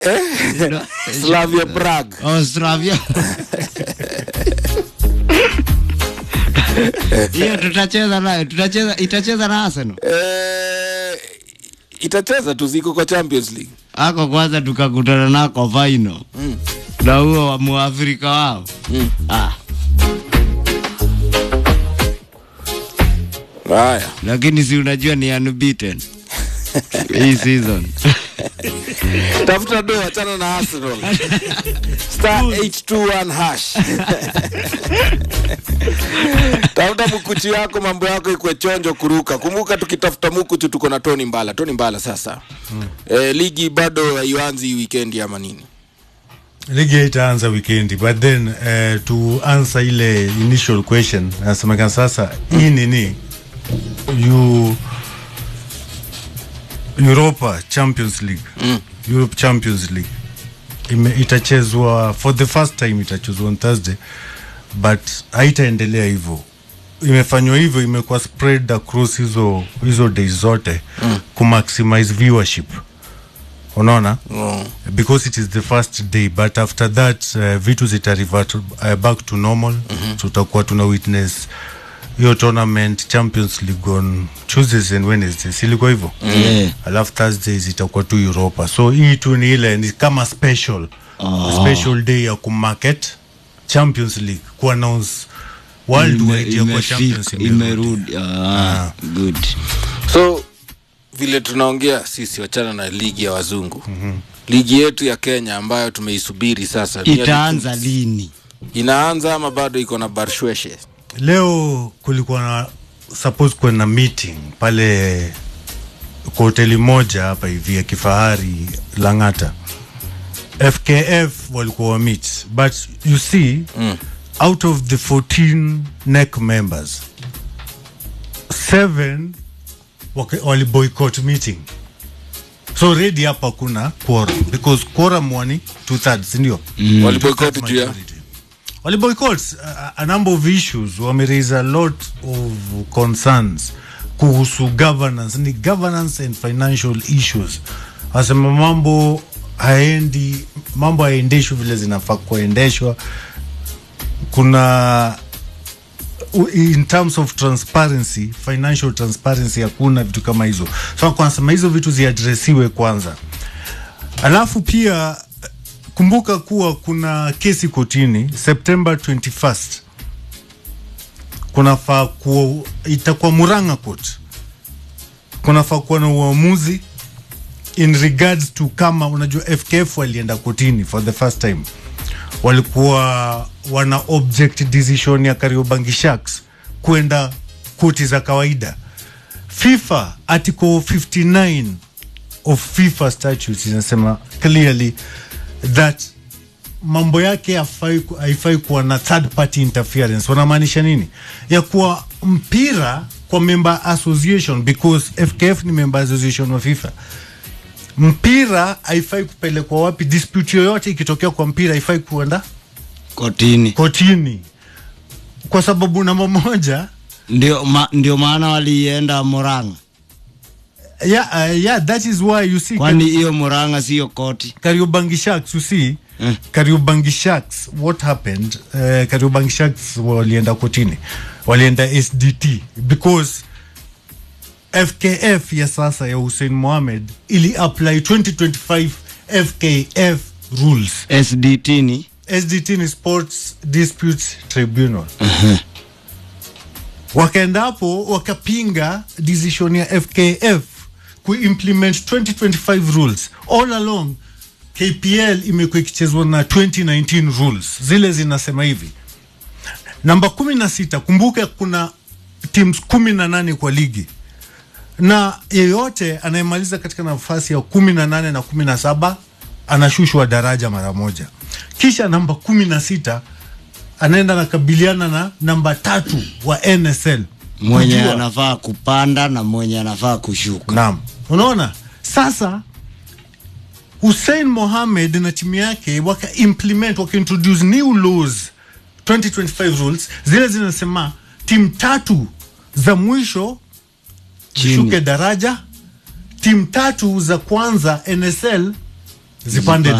Slavia Prague. Austravia. Hiyo tutacheza nayo, tutacheza itacheza na Arsenal. Eh, itacheza tu ziko kwa Champions League. Ako kwanza tukakutana nako final. Mm. Na huo wa Muafrika wao. Mm. Ah, Haya. lakini si unajua ni unbeaten. Hii season. Tafuta do achana na Arsenal. Star 821 hash. Tafuta mkuchu yako mambo yako ikwe chonjo kuruka. Kumbuka tukitafuta mkuchu tuko na Tony Mbala. Tony Mbala sasa. Eh, ligi bado haianzi weekend ama nini? ligi haitaanza wikendi but then uh, to answer ile initial question nasemekana sasa hii nini you europa champions league Mm. europe champions league Ime, itachezwa for the first time itachezwa on thursday but haitaendelea hivyo imefanywa hivyo imekuwa spread across hizo hizo days zote mm. kumaximize viewership unaona Oh. because it is the first day but after that uh, vitu zita revert uh, back to normal mm-hmm. tutakuwa tuna witness hiyo tournament champions league on tuesdays and wednesdays ilikuwa hivyo Yeah. alafu thursdays itakuwa tu europa so hii tu ni ile ni kama special Ah. special day ya kumarket champions league kuannounce worldwide ya kuwa champions Imefika, imerudi. imerudi. Ah, good. So vile tunaongea sisi wachana na ligi ya wazungu. Ligi yetu ya Kenya ambayo tumeisubiri sasa. ni ya Itaanza ligi- lini? Inaanza ama bado iko na barshweshe? leo kulikuwa na suppose kuwa na meeting pale kwa hoteli moja hapa hivi ya kifahari Lang'ata. FKF walikuwa wa meet but you see Mm. out of the 14 NEC members seven wake- wali boycott meeting so already hapa kuna quorum because quorum wani two thirds ndio Waliboycott juu ya wali boycott a, a number of issues wame raise a lot of concerns kuhusu governance ni governance and financial issues wasema mambo haendi mambo haendeshwi vile zinafaa kuendeshwa kuna u- in terms of transparency financial transparency hakuna vitu kama hizo so kwanasema hizo vitu ziadresiwe kwanza alafu pia kumbuka kuwa kuna kesi kotini september 21st kunafaa kuwa itakuwa muranga court kunafaa kuwa na uamuzi in regards to kama unajua fkf walienda kotini for the first time walikuwa wana object decision ya kariobangi sharks kwenda koti za kawaida fifa article 59 of fifa statutes inasema clearly that mambo yake hafai ku- haifai kuwa na third party interference wanamaanisha nini ya kuwa mpira kwa member association because fkf ni member association wa fifa mpira haifai kupelekwa wapi dispute yoyote ikitokea kwa mpira haifai kuenda Kotini. kotini kwa sababu namba moja Ndio, ma, ndio maana walienda Murang'a. yeah, uh, yeah, that is why you see Kwani hiyo Murang'a sio koti? Kariobangi Sharks, you see Mm. Kariobangi Sharks, what happened? Uh, Kariobangi Sharks walienda kotini, walienda SDT because FKF ya sasa ya Hussein Mohamed ili apply 2025 FKF rules. SDT ni SDT ni Sports Disputes Tribunal. Wakaenda hapo wakapinga decision ya FKF kuimplement 2025 rules all along. KPL imekuwa ikichezwa na 2019 rules, zile zinasema hivi. Namba kumi na sita, kumbuka kuna teams kumi na nane kwa ligi na yeyote anayemaliza katika nafasi ya kumi na nane na kumi na saba anashushwa daraja mara moja. Kisha namba kumi na sita anaenda nakabiliana na namba tatu wa NSL mwenye Kujua- anafaa kupanda na mwenye anafaa kushuka. Naam, unaona sasa Hussein Mohamed na timu yake waka implement waka introduce new laws 2025 rules zile zinasema timu tatu za mwisho Chini. zishuke daraja, timu tatu za kwanza NSL zipande